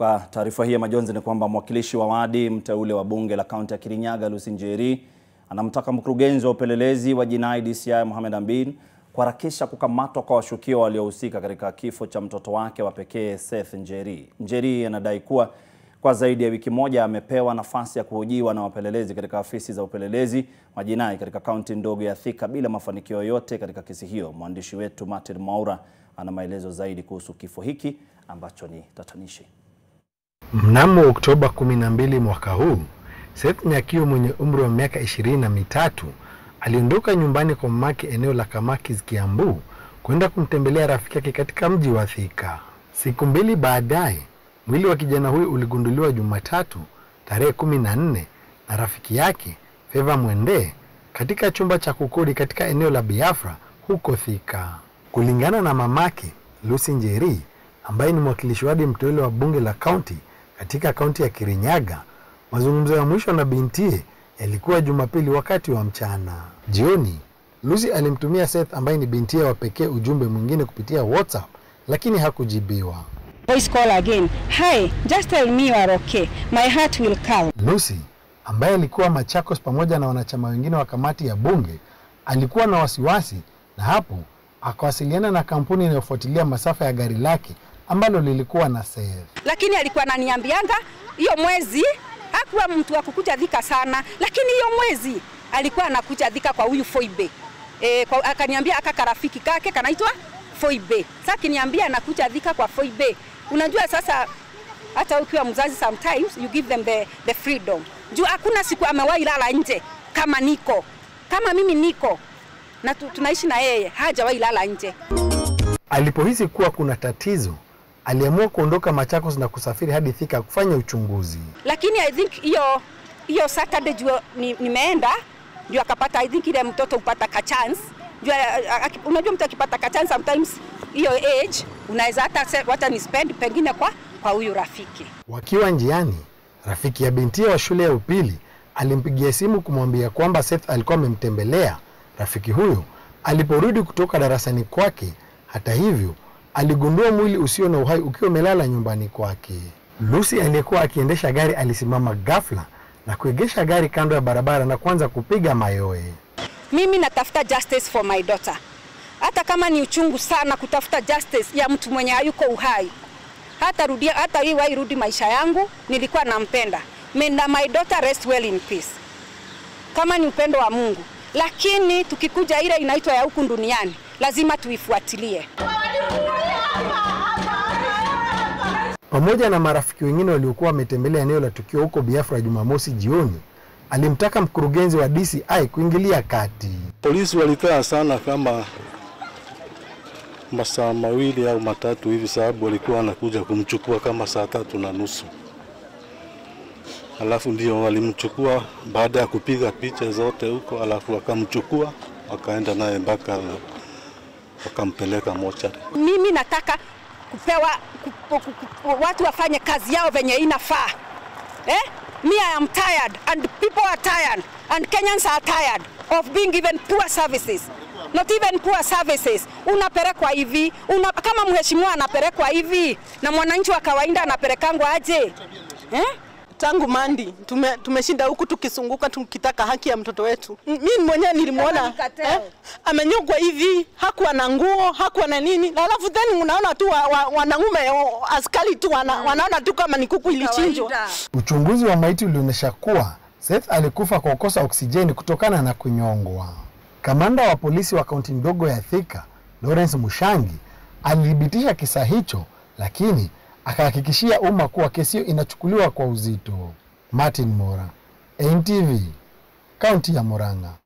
Kwa taarifa hii ya majonzi ni kwamba mwakilishi wa wadi mteule wa bunge la kaunti ya Kirinyaga Lucy Njeri anamtaka mkurugenzi wa upelelezi wa jinai DCI Mohamed Amin kuharakisha kukamatwa kwa washukiwa waliohusika katika kifo cha mtoto wake wa pekee Seth Njeri. Njeri anadai kuwa kwa zaidi ya wiki moja amepewa nafasi ya kuhojiwa na wapelelezi katika afisi za upelelezi wa jinai katika kaunti ndogo ya Thika bila mafanikio yoyote katika kesi hiyo. Mwandishi wetu Martin Mwaura ana maelezo zaidi kuhusu kifo hiki ambacho ni tatanishi. Mnamo Oktoba 12 mwaka huu, Seth Nyakio mwenye umri wa miaka ishirini na mitatu aliondoka nyumbani kwa mamake eneo la Kamakis, Kiambu kwenda kumtembelea rafiki yake katika mji wa Thika. Siku mbili baadaye, mwili wa kijana huyu uligunduliwa Jumatatu tarehe kumi na nne na rafiki yake Feva Mwende katika chumba cha kukodi katika eneo la Biafra huko Thika. Kulingana na mamake Lucy Njeri ambaye ni mwakilishi wadi mteule wa bunge la kaunti katika kaunti ya Kirinyaga, mazungumzo ya mwisho na bintie yalikuwa Jumapili wakati wa mchana. Jioni, Lucy alimtumia Seth ambaye ni bintie wa pekee ujumbe mwingine kupitia WhatsApp, lakini hakujibiwa. Voice call again. Hi, just tell me you are okay. My heart will calm. Lucy ambaye alikuwa Machakos pamoja na wanachama wengine wa kamati ya bunge alikuwa na wasiwasi, na hapo akawasiliana na kampuni inayofuatilia masafa ya gari lake ambalo lilikuwa na Seth. Lakini alikuwa ananiambianga hiyo mwezi hakuwa mtu wa kukuja Thika sana, lakini hiyo mwezi alikuwa anakuja Thika kwa huyu Foibe. E, kwa, akaniambia aka karafiki kake kanaitwa Foibe. Sasa akiniambia anakuja Thika kwa Foibe. Unajua sasa hata ukiwa mzazi sometimes you give them the, the freedom. Juu hakuna siku amewahi lala nje kama niko. Kama mimi niko na tu, tunaishi na yeye hajawahi lala nje. Alipohisi kuwa kuna tatizo, aliamua kuondoka Machakos na kusafiri hadi Thika kufanya uchunguzi. Lakini I think hiyo hiyo Saturday juu ni, nimeenda ndio akapata I think ile mtoto upata ka chance. Juu unajua mtu akipata ka chance sometimes hiyo age unaweza hata hata ni spend pengine kwa kwa huyu rafiki. Wakiwa njiani, rafiki ya bintia wa shule ya upili alimpigia simu kumwambia kwamba Seth alikuwa amemtembelea rafiki huyo aliporudi kutoka darasani kwake. Hata hivyo, aligundua mwili usio na uhai ukiwa umelala nyumbani kwake. Lucy aliyekuwa akiendesha gari alisimama ghafla na kuegesha gari kando ya barabara na kuanza kupiga mayowe. Mimi natafuta justice for my daughter, hata kama ni uchungu sana kutafuta justice ya mtu mwenye hayuko uhai. Hata rudia, hata hii wairudi maisha yangu, nilikuwa nampenda. May my daughter rest well in peace, kama ni upendo wa Mungu. Lakini tukikuja ile inaitwa ya huku duniani, lazima tuifuatilie. Pamoja na marafiki wengine waliokuwa wametembelea eneo la tukio huko Biafra Jumamosi jioni, alimtaka mkurugenzi wa DCI kuingilia kati. Polisi walikaa sana kama masaa mawili au matatu hivi, sababu walikuwa wanakuja kumchukua kama saa tatu na nusu, alafu ndio walimchukua baada ya kupiga picha zote huko, alafu wakamchukua wakaenda naye mpaka wakampeleka mochari. Mimi nataka kupewa kupu, kupu, watu wafanye kazi yao venye inafaa eh? Me I am tired and people are tired and Kenyans are tired of being given poor services not even poor services. Unapelekwa hivi una, kama mheshimiwa anapelekwa hivi na mwananchi wa kawaida anapelekangwa aje eh? Tangu Mandi tume, tumeshinda huku tukisunguka tukitaka haki ya mtoto wetu. Mimi mwenyewe nilimwona eh, amenyogwa hivi, hakuwa na nguo, hakuwa na nini, na alafu then unaona tu wa, wa, wanaume askari tu wana, wanaona tu kama ni kuku ilichinjwa. Uchunguzi wa maiti ulionyesha kuwa Seth alikufa kwa kukosa oksijeni kutokana na kunyongwa. Kamanda wa polisi wa kaunti ndogo ya Thika, Lawrence Mushangi, alithibitisha kisa hicho, lakini akahakikishia umma kuwa kesi hiyo inachukuliwa kwa uzito. Martin Mora, NTV, kaunti ya Murang'a.